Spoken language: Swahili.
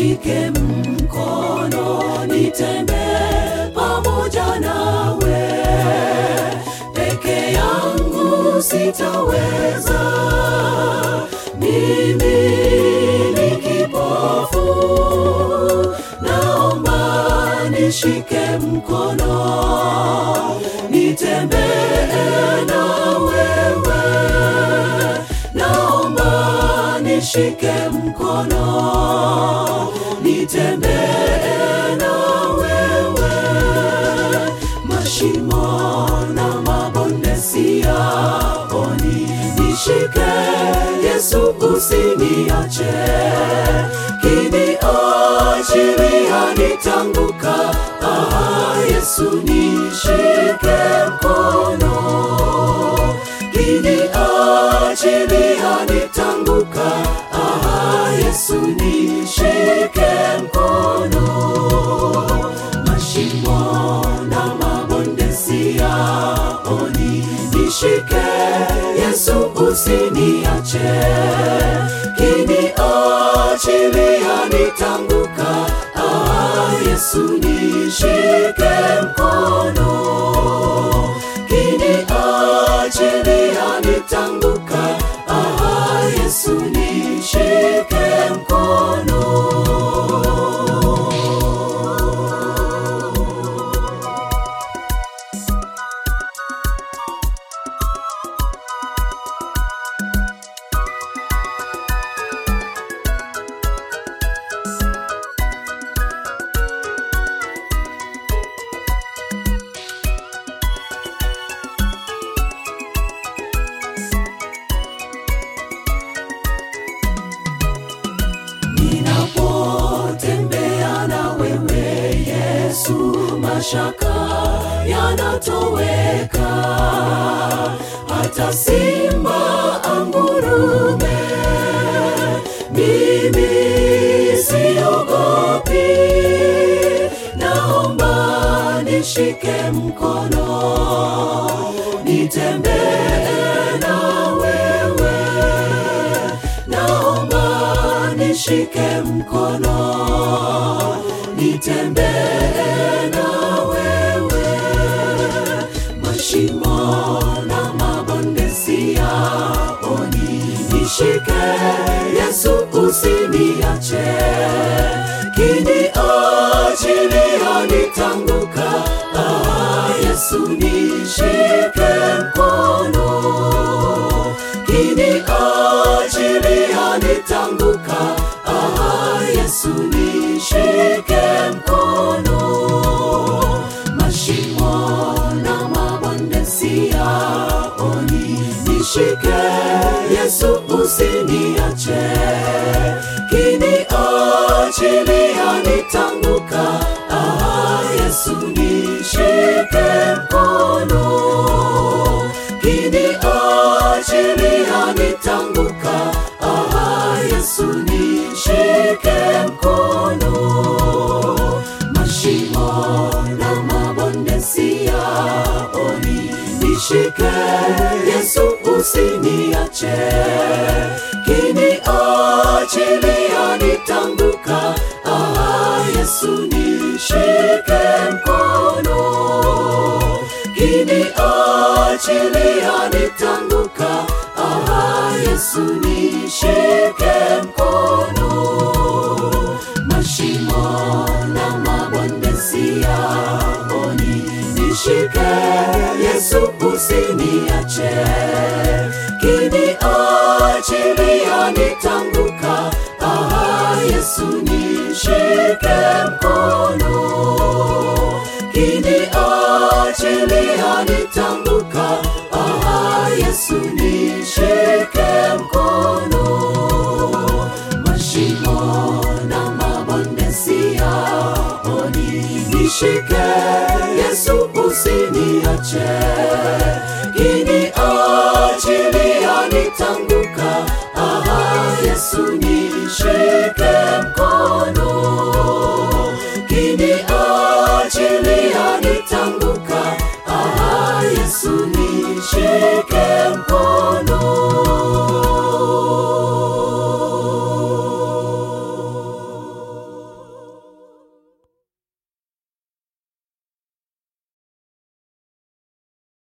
nishike mkono, nitembee pamoja nawe. Peke yangu sitaweza, mimi ni kipofu. Naomba nishike mkono, nitembee na wewe. Naomba nishike mkono, nitembee na wewe. Mashimo na mabonde siyaoni, nishike Yesu, usiniache. Kiniachilia nitanguka, ah, Yesu nishike mkono kiniachilia nitanguka, ah, Yesu nishike mkono. Mashimo na mabonde siyaoni, nishike Yesu, usiniache. Kiniachilia nitanguka, ah, Yesu nishike mkono kiniachilia nitanguka, ah, Yesu nishike mkono. Ninapotembea na wewe Yesu, mashaka yanatoweka, hata simba angurume, mimi siogopi. Naomba nishike mkono, nitembee na wewe naomba nishike mkono, nitembee na wewe. Mashimo na mabonde siyaoni, nishike Yesu, usiniache. Kiniachilia nitanguka, ah, Yesu nishike mkono kiniachilia nitanguka, ah, Yesu nishike mkono. Mashimo na mabonde siyaoni, nishike Yesu, usiniache. Kiniachilia nitanguka, ah, Yesu nishike mkono kiniachilia nitanguka, ah, Yesu nishike mkono. Mashimo na mabonde siyaoni, nishike Yesu, usiniache. Kiniachilia nitanguka, ah, Yesu nishike mkono kiniachilia nitanguka, ah, Yesu nishike mkono. Mashimo na mabonde siyaoni, nishike Yesu, usiniache. Kiniachilia nitanguka, ah, Yesu nishike mkono kiniachilia nitanguka, ah, Yesu nishike mkono. Mashimo na mabonde siyaoni, nishike Yesu, usiniache. Kiniachilia nitanguka, ah, Yesu nishike mkono